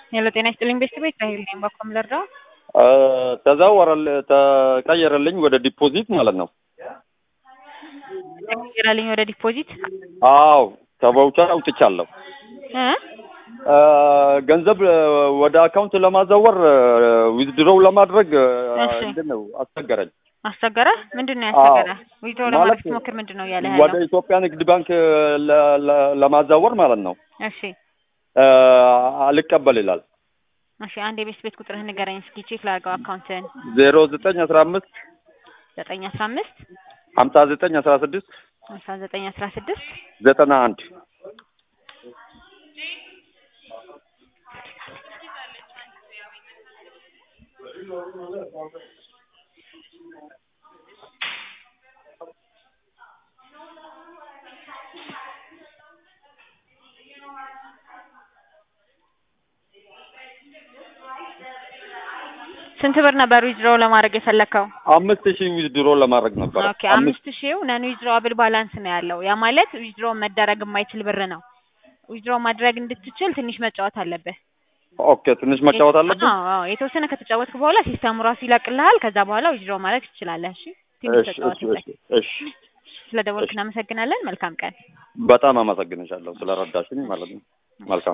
ሄሎ ጤና ይስጥልኝ ቤተሰብ ራሄል ነኝ። በኮም ልርዳው? ተዛወረል ተቀየረልኝ ወደ ዲፖዚት ማለት ነው። ተቀየረልኝ ወደ ዲፖዚት? አዎ ከቫውቸር አውጥቻለሁ። እ ገንዘብ ወደ አካውንት ለማዛወር ዊዝድሮው ለማድረግ እሺ። ምንድን ነው አስቸገረኝ። አስቸገረ? ምንድን ነው ያስቸገረ? ዊድሮ ለማድረግ ማለት ስትሞክር ምንድን ነው እያለ ወደ ያለው? ኢትዮጵያ ንግድ ባንክ ለ- ለ- ለማዛወር ማለት ነው እሺ አልቀበል ይላል። እሺ አንድ የቤት ቤት ቁጥርህን ንገረኝ እስኪ ቼክ ላድርገው አካውንትን። ዜሮ ዘጠኝ አስራ አምስት ዘጠኝ አስራ አምስት ሀምሳ ዘጠኝ አስራ ስድስት አስራ ዘጠኝ አስራ ስድስት ዘጠና አንድ ስንት ብር ነበር ዊዝድሮ ለማድረግ የፈለከው? አምስት ሺህ ዊዝድሮ ለማድረግ ነበረ። ኦኬ አምስት ሺው ነን ዊዝድሮ አብል ባላንስ ነው ያለው። ያ ማለት ዊዝድሮ መደረግ የማይችል ብር ነው። ዊዝድሮ ማድረግ እንድትችል ትንሽ መጫወት አለብህ። ኦኬ ትንሽ መጫወት አለብን። አዎ አዎ፣ የተወሰነ ከተጫወትክ በኋላ ሲስተሙ ራሱ ይለቅልሃል። ከዛ በኋላ ዊዝድሮ ማድረግ ትችላለህ። እሺ ትንሽ እሺ እሺ ተጫወትበት። እሺ እሺ ስለ ደወልክ እናመሰግናለን። መልካም ቀን። በጣም አመሰግንሻለሁ ስለረዳሽኝ ማለት ነው። መልካም